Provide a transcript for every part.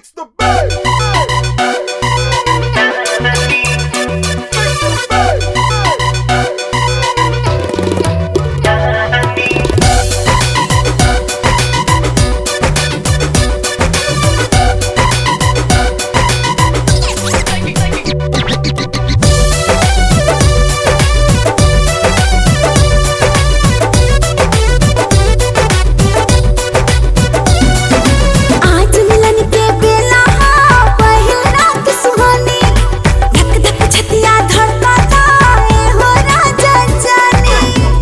Fix the bass. आज मिलन के बेला हा पहिल रात सुहानी धक धक छतिया धड़कता ए हो राजा जाने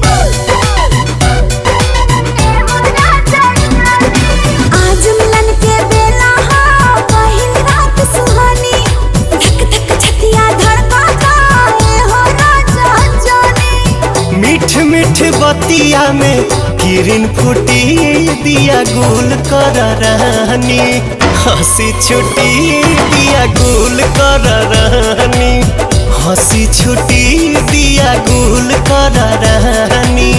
आज मिलन के बेला हा पहिल रात सुहानी धक धक छतिया धड़कता ए हो राजा जाने मीठ मीठ बतिया में किरण फूटी दिया गुल कर रहनी हंसी छुटी दिया गुल कर रहनी हंसी छुटी दिया गुल कर रहनी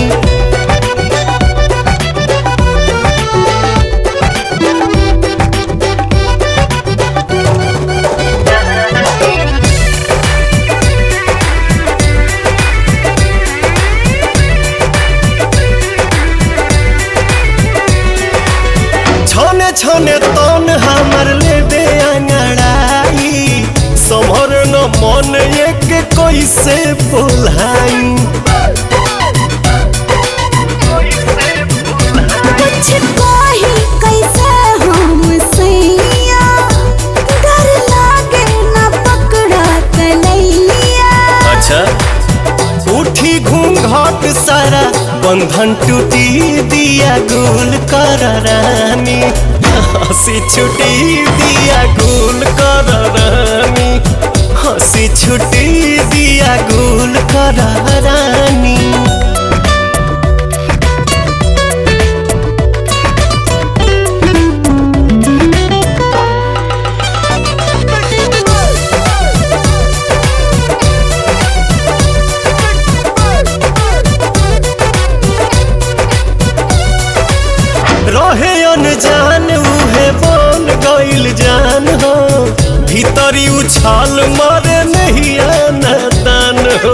छने छने तन हमर लेबे अंगड़ाई समर न मन एक कैसे बोलाई कुछ कही कैसे हम सैया डर लागे न पकड़ा कलैया अच्छा उठी घूंघट सारा बंधन टूटी दिया गुल कर रानी हंसी छुटी दिया गुल कर रानी हंसी छुटी दिया गुल कर रानी रहे अनजान उहे बन गइल जान हो भीतरी उछाल मारे नहीं आना दान हो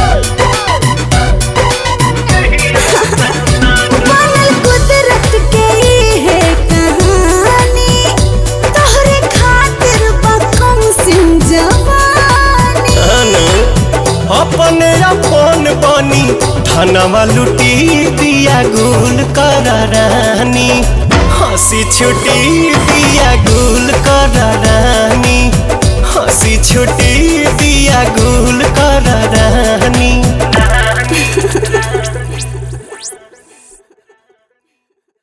बनल कुदरत के ई है कहानी तोहरे खातिर बकम सिंह जवानी अनु अपने अपन बनी धनवा लुटी दिया गुल कर रानी हंसी छुटी दिया गुल कर रानी हंसी छुटी दिया गुल कर रानी